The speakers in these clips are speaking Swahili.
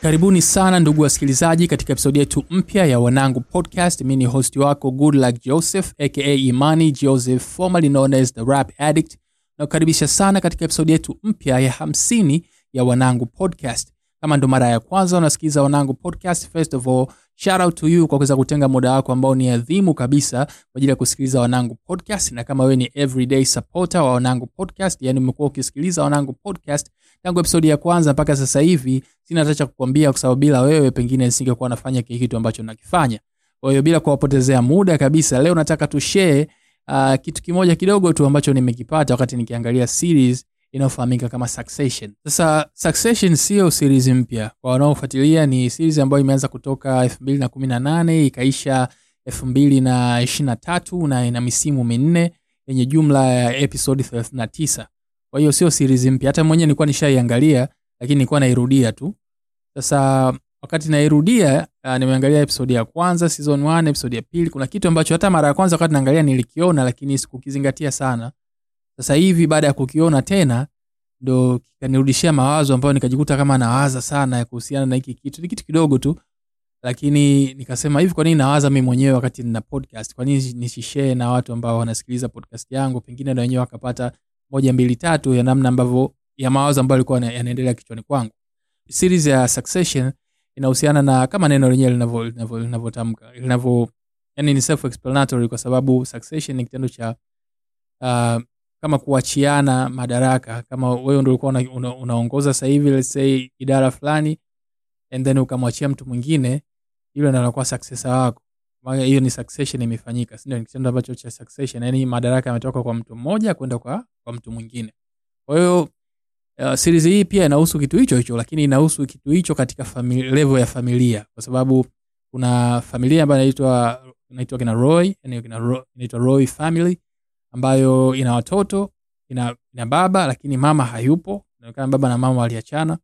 karibuni sana ndugu wasikilizaji katika episodi yetu mpya ya wanangu podcast mi ni host wako good luck joseph aka imani joseph formerly known as the rap addict nakukaribisha sana katika episodi yetu mpya ya hamsini ya wanangu podcast kama ndo mara ya kwanza unasikiliza wanangu podcast first of all shout out to you kwa kuweza kutenga muda wako ambao ni adhimu kabisa kwa ajili ya kusikiliza wanangu podcast na kama wewe ni everyday supporter wa wanangu podcast yani umekuwa ukisikiliza wanangu podcast tangu episodi ya kwanza mpaka sasa hivi sina hata cha kukwambia kwa sababu bila wewe pengine nisingekuwa nafanya kile kitu ambacho nakifanya kwa hiyo bila kuwapotezea muda kabisa leo nataka tushare uh, kitu kimoja kidogo tu ambacho nimekipata wakati nikiangalia series inayofahamika kama succession sasa succession sio series mpya kwa wanaofuatilia ni series ambayo imeanza kutoka 218 ikaisha 223 na ina misimu minne yenye jumla ya episode 39 kwa hiyo sio series mpya hata mwenyewe nilikuwa nishaiangalia lakini nilikuwa nairudia tu sasa wakati nairudia uh, nimeangalia episode ya kwanza season 1 episode ya pili kuna kitu ambacho hata mara ya kwanza wakati naangalia nilikiona lakini sikukizingatia sana sasa hivi baada ya kukiona tena ndo kikanirudishia mawazo ambayo nikajikuta kama nawaza sana ya kuhusiana na hiki kitu ni kitu kidogo tu lakini nikasema hivi kwa nini nawaza mi mwenyewe wakati nina podcast kwa nini nisishee na watu ambao wanasikiliza podcast yangu pengine na wenyewe wakapata moja mbili tatu ya namna ambavyo ya mawazo ambayo alikuwa yanaendelea kichwani kwangu series ya succession inahusiana na kama neno lenyewe linavyotamka linavyo yani ni self explanatory kwa sababu succession ni kitendo cha uh, kama kuachiana madaraka kama wewe ndo ulikuwa una, una, unaongoza sasa hivi let's say idara fulani and then ukamwachia mtu mwingine yule ndo anakuwa successor wako Maana hiyo ni succession imefanyika sindio ni kitendo ambacho cha succession yani madaraka yametoka kwa mtu mmoja kwenda kwa, kwa mtu mwingine kwa hiyo uh, series hii pia inahusu kitu hicho hicho lakini inahusu kitu hicho katika famili, level ya familia kwa sababu kuna familia ambayo inaitwa inaitwa kina roy yani kina Roy- inaitwa roy family ambayo ina watoto ina, ina baba lakini mama hayupo inaonekana baba na mama waliachana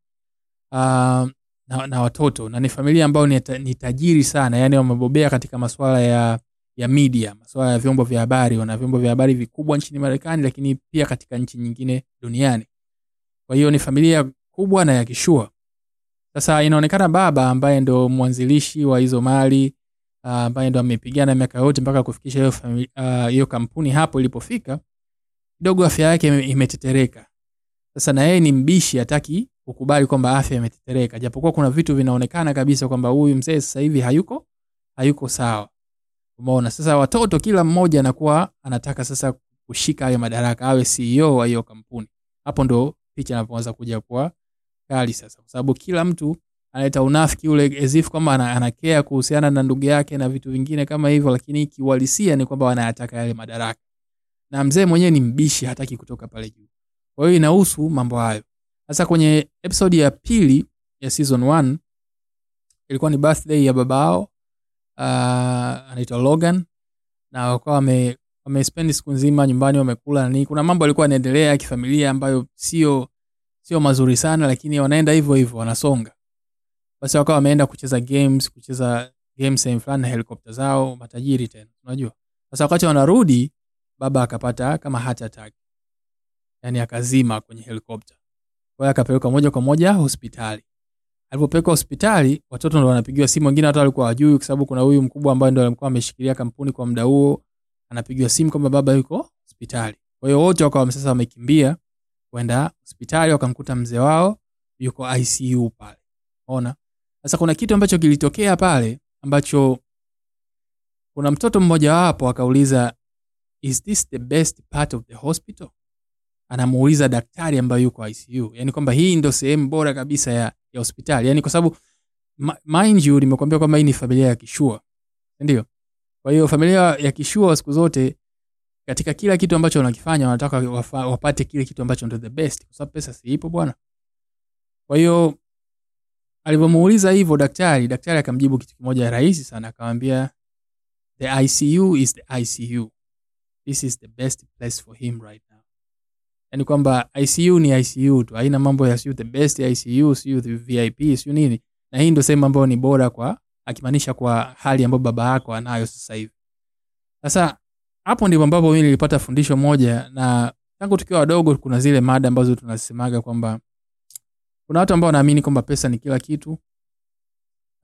uh, na, na watoto na ni familia ambayo ni, ta- ni tajiri sana yani wamebobea katika masuala ya ya media masuala ya vyombo vya habari wana vyombo vya habari vikubwa nchini marekani lakini pia katika nchi nyingine duniani kwa hiyo ni familia kubwa na ya kishua sasa inaonekana baba ambaye ndo mwanzilishi wa hizo mali uh, ambaye ndo amepigana miaka yote mpaka kufikisha hiyo fami- ah, hiyo uh, kampuni hapo ilipofika kidogo afya yake ime- imetetereka sasa na yeye ni mbishi hataki kukubali kwamba afya imetetereka japokuwa kuna vitu vinaonekana kabisa kwamba huyu mzee sasa hivi hayuko hayuko sawa umeona sasa watoto kila mmoja anakuwa anataka sasa kushika hayo madaraka awe ceo wa hiyo kampuni hapo ndo picha inapoanza kuja kuwa kali sasa kwa sababu kila mtu analeta unafiki ule as if kwamba ana- anakea kuhusiana na ndugu yake na vitu vingine kama hivyo lakini kiuhalisia ni kwamba wanayataka yale madaraka na mzee mwenyewe ni mbishi hataki kutoka pale juu kwa hiyo inahusu mambo hayo sasa kwenye episode ya pili ya season 1 ilikuwa ni birthday ya babao uh, anaitwa logan na wakawa wame wamespendi siku nzima nyumbani wamekula na nini kuna mambo alikuwa yanaendelea ya kifamilia ambayo sio sio mazuri sana lakini wanaenda hivyo hivyo wanasonga basi wakawa wameenda kucheza games kucheza games sehemu fulani na helikopta zao matajiri tena unajua sasa wakati wanarudi baba akapata kama heart attack yani akazima kwenye helikopta kwa hiyo akapelekwa moja kwa moja hospitali alipopelekwa hospitali watoto ndo wanapigiwa simu wengine hata walikuwa wajui kwa sababu kuna huyu mkubwa ambaye ndo alikuwa ameshikilia kampuni kwa muda huo anapigiwa simu kwamba baba yuko hospitali kwa hiyo wote wakawa sasa wamekimbia kwenda hospitali wakamkuta mzee wao yuko icu pale ona sasa kuna kitu ambacho kilitokea pale ambacho kuna mtoto mmoja wapo akauliza is this the best part of the hospital anamuuliza daktari ambaye yuko icu yani kwamba hii ndo sehemu bora kabisa ya, ya hospitali yani kwa sababu ma- mind you nimekuambia kwamba hii ni familia ya kishua ndio kwa hiyo familia ya kishua siku zote katika kila kitu ambacho wanakifanya wanataka wafa, wapate kile kitu ambacho ndo the best kwa sababu pesa siipo bwana kwa hiyo alivyomuuliza hivyo daktari daktari akamjibu kitu kimoja rahisi sana akamwambia the icu is the icu this is the best place for him right now yani kwamba icu ni icu tu haina mambo ya siu the best icu siu the vip siu nini na hii ndo sehemu ambayo ni bora kwa akimaanisha kwa hali ambayo baba yako anayo sasa hivi sasa hapo ndipo ambapo mimi nilipata fundisho moja na tangu tukiwa wadogo kuna zile mada ambazo tunasemaga kwamba kuna watu ambao wanaamini kwamba pesa ni kila kitu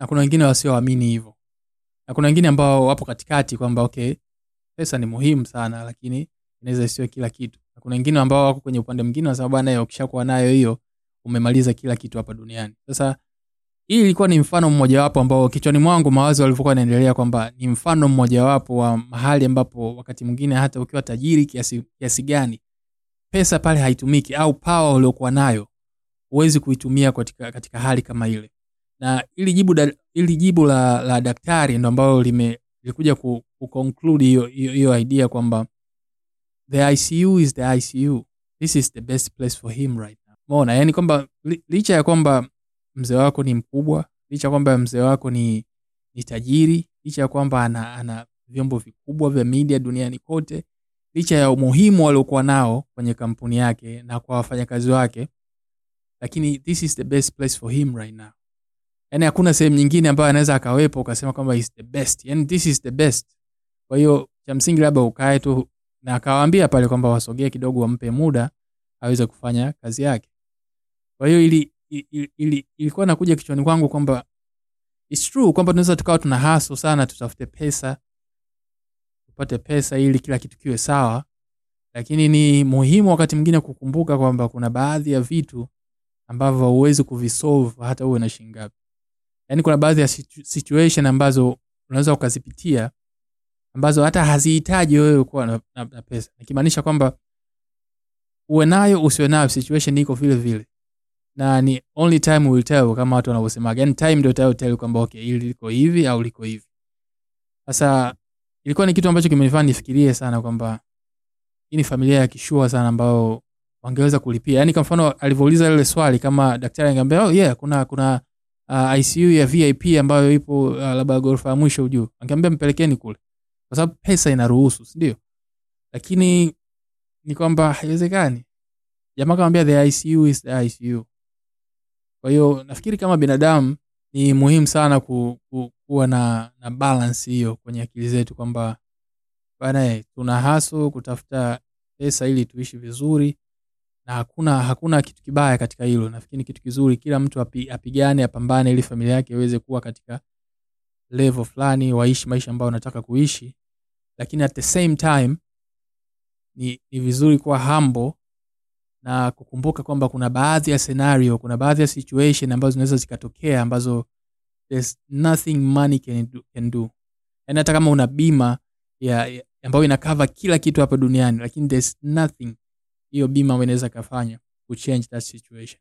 na kuna wengine wasioamini hivyo na kuna wengine ambao wapo katikati kwamba okay pesa ni muhimu sana lakini inaweza isiwe kila kitu na kuna wengine ambao wako kwenye upande mwingine wa sababu bwana ukishakuwa nayo hiyo umemaliza kila kitu hapa duniani sasa hii ilikuwa ni mfano mmojawapo ambao kichwani mwangu mawazo walivyokuwa yanaendelea kwamba ni mfano mmojawapo wa mahali ambapo wakati mwingine hata ukiwa tajiri kiasi, kiasi gani pesa pale haitumiki au pawa uliokuwa nayo huwezi kuitumia katika, katika hali kama ile na ili jibu, da, ili jibu la, la daktari ndo ambalo lime lilikuja ku, ku conclude hiyo hiyo hiyo idea kwamba the icu is the icu this is the best place for him right now mona yani kwamba li, licha ya kwamba mzee wako ni mkubwa licha ya kwamba mzee wako ni, ni tajiri licha ya kwamba ana, ana vyombo vikubwa vya media duniani kote licha ya umuhimu waliokuwa nao kwenye kampuni yake na kwa wafanyakazi wake lakini this is the best place for him right now yani hakuna sehemu nyingine ambayo anaweza akawepo ukasema kwamba is the best yani this is the best kwa hiyo cha msingi labda ukae tu na akawaambia pale kwamba wasogee kidogo wampe muda aweze kufanya kazi yake kwa hiyo ili, ili, ili, ilikuwa nakuja kichwani kwangu kwamba its true kwamba tunaweza tukawa tuna haso sana tutafute pesa tupate pesa ili kila kitu kiwe sawa lakini ni muhimu wakati mwingine kukumbuka kwamba kuna baadhi ya vitu ambavyo hauwezi kuvisolve hata uwe na shingapi yaani kuna baadhi ya situ- situation ambazo unaweza ukazipitia ambazo hata hazihitaji wewe kuwa na, na, na pesa nikimaanisha kwamba uwe nayo usiwe nayo situation iko vile vile na ni only time will tell kama watu wanavyosemaga yani time ndio itayotel kwamba okay hili liko hivi au liko hivi sasa ilikuwa ni kitu ambacho kimenifanya nifikirie sana kwamba hii ni familia ya kishua sana ambao wangeweza kulipia yaani kwa mfano alivyouliza lile swali kama daktari angeambia oh yeah kuna kuna uh, icu ya vip ambayo ipo uh, labda ghorofa ya mwisho juu angeambia mpelekeni kule kwa sababu pesa inaruhusu sindio lakini ni kwamba haiwezekani jamaa kamwambia the icu is the icu kwa hiyo nafikiri kama binadamu ni muhimu sana ku, ku, kuwa na, na balance hiyo kwenye akili zetu kwamba bana tuna haso kutafuta pesa ili tuishi vizuri na hakuna hakuna kitu kibaya katika hilo nafikiri ni kitu kizuri kila mtu api, apigane apambane ili familia yake iweze kuwa katika level fulani waishi maisha ambayo wanataka kuishi lakini at the same time ni, ni vizuri kuwa humble na kukumbuka kwamba kuna baadhi ya scenario kuna baadhi ya situation ambazo zinaweza zikatokea ambazo there's nothing money can do, can do. yani hata kama una bima ya, ya ambayo inakava kila kitu hapa duniani lakini there's nothing hiyo bima ambayo inaweza kafanya kuchange that situation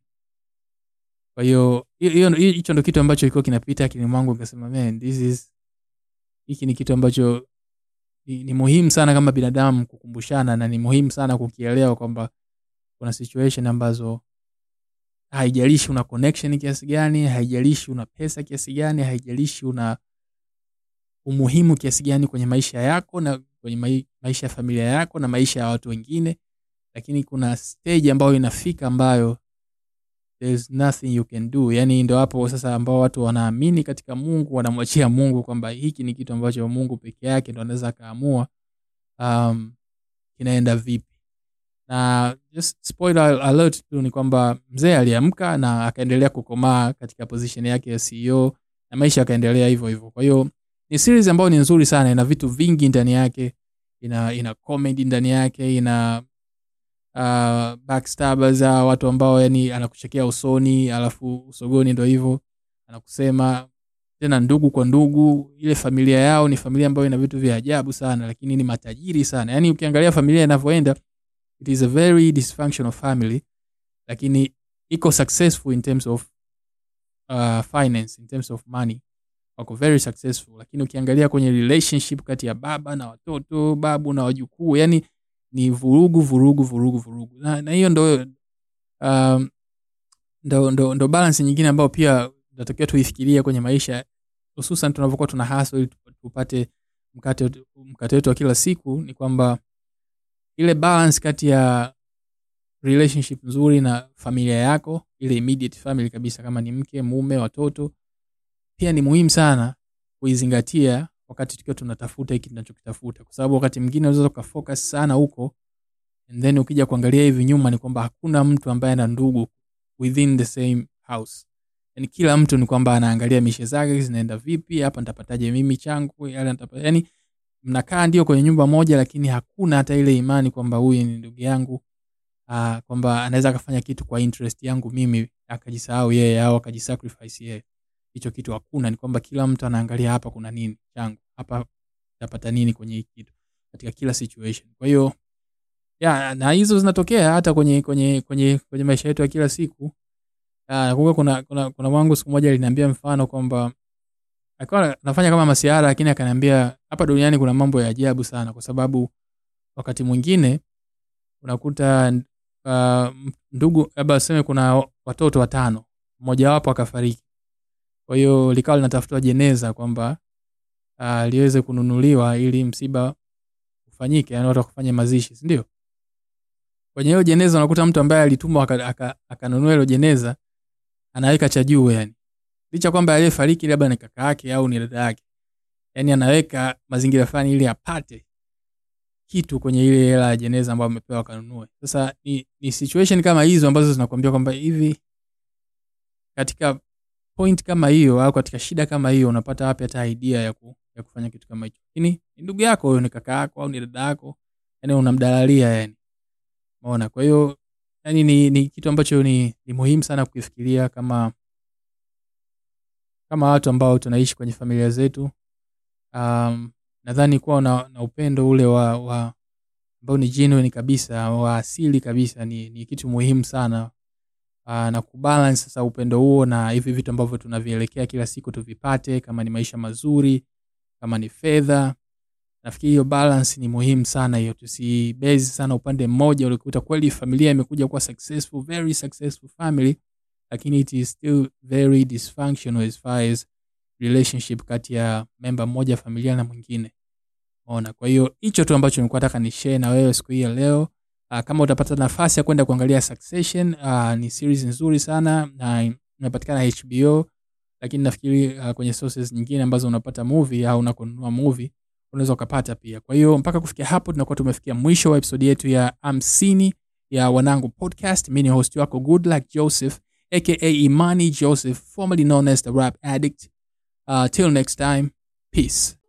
kwa hiyo hiyo- hiyo- hicho ndo kitu ambacho ilikuwa kinapita akili mwangu nikasema man this is hiki ni kitu ambacho ni, ni muhimu sana kama binadamu kukumbushana na ni muhimu sana kukielewa kwamba kuna situation ambazo haijalishi una connection kiasi gani haijalishi una pesa kiasi gani haijalishi una umuhimu kiasi gani kwenye maisha yako na kwenye mai, maisha ya familia yako na maisha ya watu wengine lakini kuna stage ambayo inafika ambayo there's nothing you can do yani ndo hapo sasa ambao watu wanaamini katika mungu wanamwachia mungu kwamba hiki ni kitu ambacho mungu peke yake ndo anaweza akaamua um, kinaenda vipi na just spoiler alert tu ni kwamba mzee aliamka na akaendelea kukomaa katika position yake ya ceo na maisha yakaendelea hivyo hivyo kwa hiyo ni series ambayo ni nzuri sana ina vitu vingi ndani yake ina ina comedy ndani yake ina uh, backstabbers uh, watu ambao yani anakuchekea usoni alafu usogoni ndo hivyo anakusema tena ndugu kwa ndugu ile familia yao ni familia ambayo ina vitu vya ajabu sana lakini ni matajiri sana yaani ukiangalia familia inavyoenda it is a very dysfunctional family lakini iko successful in terms of uh, finance in terms of money wako very successful lakini ukiangalia kwenye relationship kati ya baba na watoto babu na wajukuu yani ni vurugu vurugu vurugu vurugu na, na hiyo ndo, um, ndo, ndo, ndo balance nyingine ambayo pia natakiwa tuifikirie kwenye maisha hususan tunavyokuwa tuna haso ili tupate mkate mkate wetu wa kila siku ni kwamba ile balance kati ya relationship nzuri na familia yako ile immediate family kabisa kama ni mke mume watoto pia ni muhimu sana kuizingatia wakati tukiwa tunatafuta hiki tunachokitafuta kwa sababu wakati mwingine unaweza ukafocus sana huko and then ukija kuangalia hivi nyuma ni kwamba hakuna mtu ambaye ana ndugu within the same house yani kila mtu ni kwamba anaangalia mishe zake zinaenda vipi hapa nitapataje mimi changu yale nitapa, yani mnakaa ndio kwenye nyumba moja lakini hakuna hata ile imani kwamba huyu ni ndugu yangu uh, kwamba anaweza akafanya kitu kwa interest yangu mimi akajisahau yeye au akajisacrifice yeye hicho kitu hakuna ni kwamba kila mtu anaangalia hapa kuna nini changu hapa tapata nini kwenye hii kitu katika kila situation kwa hiyo ya na hizo zinatokea hata kwenye kwenye kwenye kwenye maisha yetu ya kila siku Ah, nakumbuka kuna kuna kuna mwangu siku moja aliniambia mfano kwamba alikuwa nafanya kama masiara lakini akaniambia hapa duniani kuna mambo ya ajabu sana kwa sababu wakati mwingine unakuta uh, ndugu labda aseme kuna watoto watano mmojawapo akafariki kwa hiyo likawa linatafutwa jeneza kwamba uh, liweze kununuliwa ili msiba ufanyike yani watu wakufanya mazishi sindio kwenye hiyo jeneza unakuta mtu ambaye alitumwa akanunua aka, aka hilo jeneza anaweka cha juu yani licha kwamba aliyefariki labda ni kaka yake au ni dada yake yani anaweka mazingira fulani ili apate kitu kwenye ile hela ya jeneza ambayo amepewa akanunue sasa ni, ni situation kama hizo ambazo zinakuambia kwamba hivi katika point kama hiyo au katika shida kama hiyo unapata wapi hata idea ya, ku, ya kufanya kitu kama hicho lakini ni ndugu yako huyo ni kaka yako au ni dada yako yani unamdalalia yani maona kwa hiyo yani ni, ni kitu ambacho ni, ni muhimu sana kukifikiria kama kama watu ambao tunaishi kwenye familia zetu um, nadhani kuwa na, na upendo ule wa, wa ambao ni genuine kabisa wa asili kabisa ni, ni kitu muhimu sana uh, na kubalance sasa upendo huo na hivi vitu ambavyo tunavielekea kila siku tuvipate kama ni maisha mazuri kama ni fedha nafikiri hiyo balance ni muhimu sana hiyo tusibezi sana upande mmoja ulikuta kweli familia imekuja kuwa successful very successful family lakini it is still very dysfunctional as far as relationship kati ya memba mmoja familia na mwingine ona kwa hiyo hicho tu ambacho nilikuwa nataka ni share na wewe siku hii ya leo uh, kama utapata nafasi ya kwenda kuangalia succession uh, ni series nzuri sana na inapatikana hbo lakini nafikiri uh, kwenye sources nyingine ambazo unapata movie au unakonunua movie unaweza ukapata pia kwa hiyo mpaka kufikia hapo tunakuwa tumefikia mwisho wa episodi yetu ya hamsini ya wanangu podcast mi ni host wako good luck joseph aka imani joseph formerly known as the rap addict uh, till next time peace